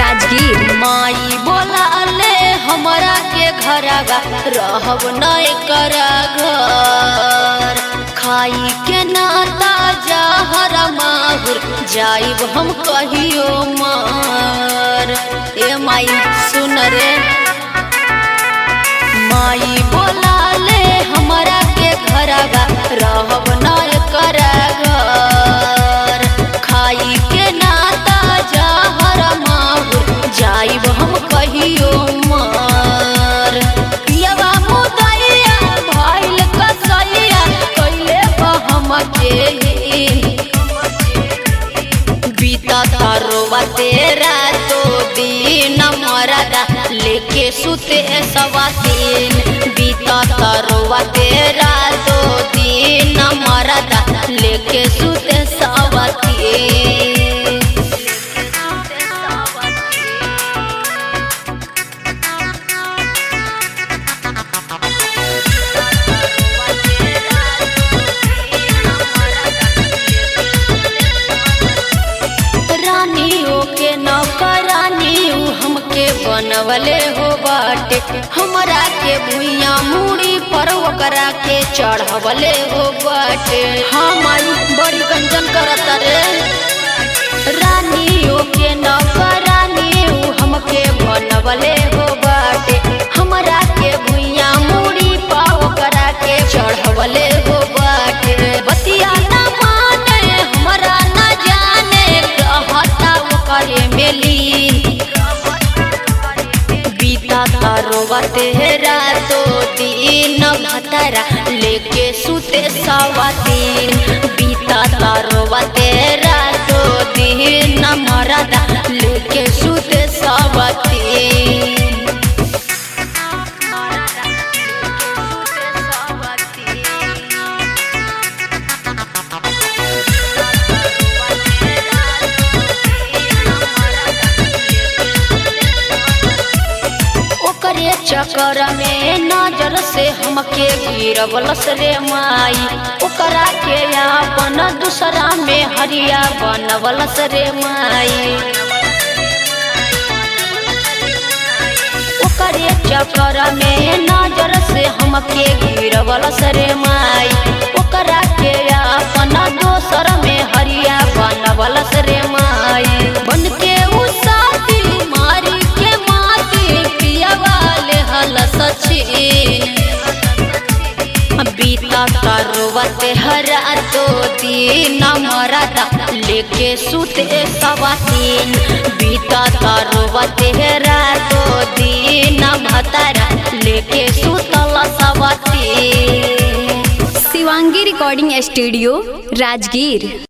राजगीर माई बोला ले हमरा के घरवा रहब न करा घर खाई के नाता जहर माहुर जाइब हम कहियो मार ए माई सुन रे माई बोला ले हमरा के घरवा रहब न करा घर खाई के नाता जहर माहुर जाइब हम कहियो मार पियवा मुदैया भइल कसैया कैले हम के बीता तारोवा तेरा तो दिन मरदा लेके सुते सवातीन बीता तारोवा तेरा तो दिन मरदा लेके सुते सवातीन रानियों के नौकरानी उ हमके बनवले हो बाटे हमरा के भुइया मूड़ी पर ओकरा के चढ़वले हो बाटे हमारी बड़ी गंजन करत रे रानियों के नौकरानी उ हमके बनवले हो बाटे हमरा के भुइया मूड़ी पर ओकरा के चढ़वले हो बाटे बतिया ना माने हमरा ना जाने कहता ओकरे मेली बीता तारोवा तेरा तो दिन भतरा लेके सुते सवातीन बीता तारोवा तेरा तो दिन मरदा लेके सुते सवातीन ओकरे चक्कर में नजर से हमके गिरवलस रे माई ओकरा के अपन दूसरा में हरिया बनवलस रे माई ओकरे चक्कर में नजर से हमके गिरवलस रे माई ओकरा के अपन दोसर में हरिया बनवलस रे माई बन के उ साथी मारी के माती पिया वाले हल सचिन बीता करवत हरा तो दिन मरदा लेके सुते सवातीन बीता करवत हरा तो दिन भतरा लेके सुतल सवातीन शिवांगी रिकॉर्डिंग स्टूडियो राजगीर